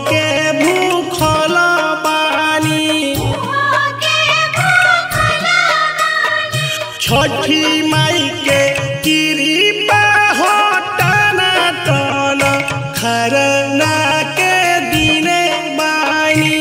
के भूखल बानी छठी माई के कृपा हो टना टन खरना के दिने बानी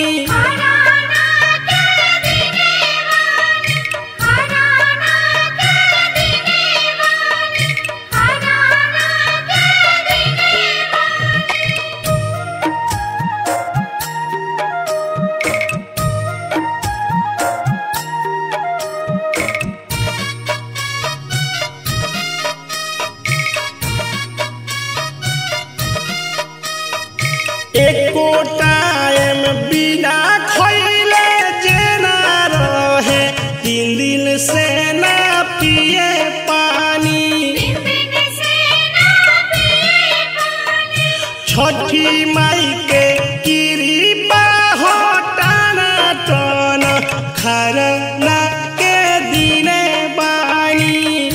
एको टाइम बिना खैले जेना रहे तीन दिन से ना पिए पानी छठी माई के कृपा हो टना टन खरना के दिने बानी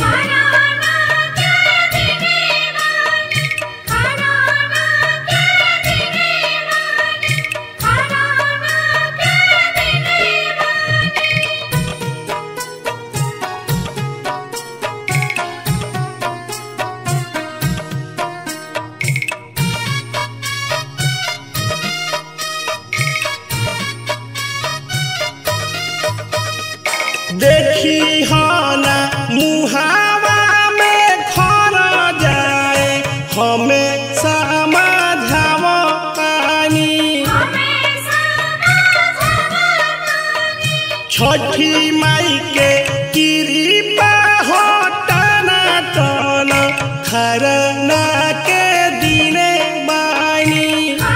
देखी हना मुहावा में खर जाए हमें समझाव पानी छठी माई के कृपा हो टना टन खरना के दिने बानी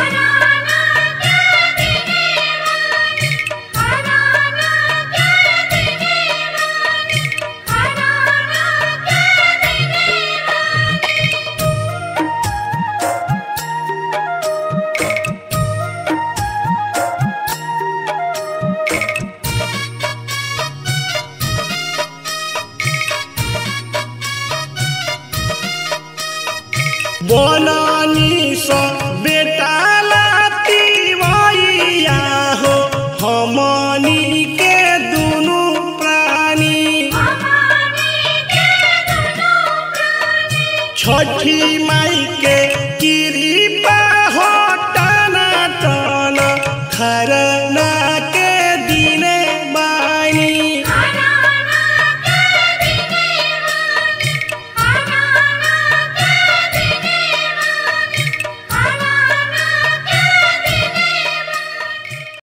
बननी स बेटा लाती भैया हो हमनी के दुनु प्राणी छठी माई के